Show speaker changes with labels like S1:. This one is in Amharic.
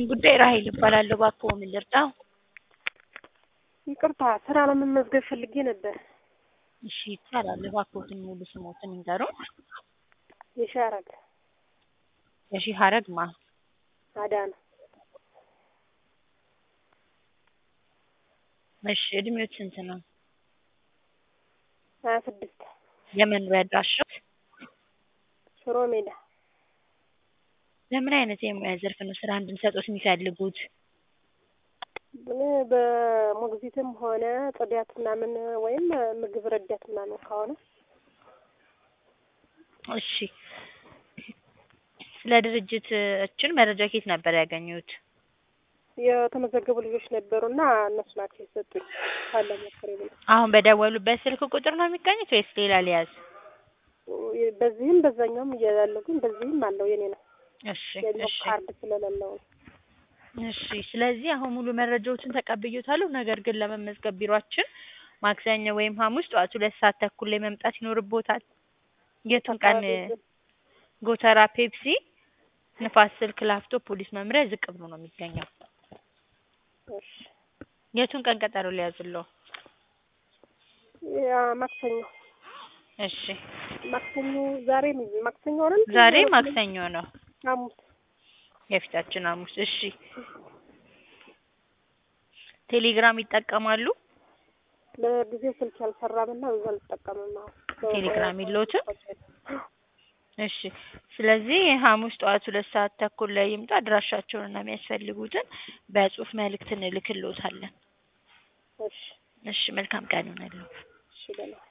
S1: ይስጥልኝ ጉዳይ ራሔል እባላለሁ። እባክዎ ምን ልርዳዎ?
S2: ይቅርታ ስራ ለመመዝገብ ፈልጌ ነበር።
S1: እሺ ይቻላል። እባክዎትን ሙሉ ስምዎትን ይንገሩን?
S2: የሻረግ
S1: የሺሀረግ ማ?
S2: አዳነ
S1: እሺ እድሜዎት ስንት ነው?
S2: ሀያ ስድስት
S1: የመኖሪያ አድራሻዎት?
S2: ሽሮ ሜዳ
S1: በምን አይነት የሙያ ዘርፍ ነው ስራ እንድንሰጥዎት የሚፈልጉት?
S2: እኔ በሞግዚትም ሆነ ጽዳት ምናምን ወይም ምግብ ረዳት ምናምን ከሆነ
S1: እሺ ስለ ድርጅታችን መረጃ ከየት ነበር ያገኙት?
S2: የተመዘገቡ ልጆች ነበሩና እነሱ ናቸው የሰጡኝ። ካለ ሞክሬ ብለው
S1: አሁን በደወሉበት ስልክ ቁጥር ነው የሚገኙት ወይስ ሌላ ሊያዝ?
S2: በዚህም በዛኛውም እያያለሁ ግን በዚህም አለው የኔ ነው።
S1: እሺ
S2: የኛው
S1: እሺ
S2: ካርድ ስለሌለው ነው።
S1: እሺ ስለዚህ አሁን ሙሉ መረጃዎችን ተቀብዬዎታለሁ። ነገር ግን ለመመዝገብ ቢሯችን ማክሰኞ ወይም ሐሙስ ጠዋት ሁለት ሰዓት ተኩል ላይ መምጣት ይኖርብዎታል። የቱን ቀን? ጎተራ ፔፕሲ ንፋስ ስልክ ላፍቶ ፖሊስ መምሪያ ዝቅ ብሎ ነው የሚገኘው።
S2: እሺ
S1: የቱን ቀን ቀጠሮ ሊያዝልዎ?
S2: ያ ማክሰኞ
S1: እሺ
S2: ማክሰኞ ዛሬ ማክሰኞ አይደል?
S1: ዛሬ ማክሰኞ ነው።
S2: ሐሙስ
S1: የፊታችን ሐሙስ። እሺ ቴሌግራም ይጠቀማሉ?
S2: ለጊዜው ስልክ አልሰራምና በዛ አልጠቀምም አሁን።
S1: ቴሌግራም የለዎትም? እሺ ስለዚህ ሐሙስ ጠዋት ሁለት ሰዓት ተኩል ላይ ይምጡ። አድራሻቸውንና የሚያስፈልጉትን በጽሁፍ መልእክት እንልክልዎታለን።
S2: እሺ
S1: እሺ መልካም ቀን ይሁንልዎ።
S2: እሺ ደህና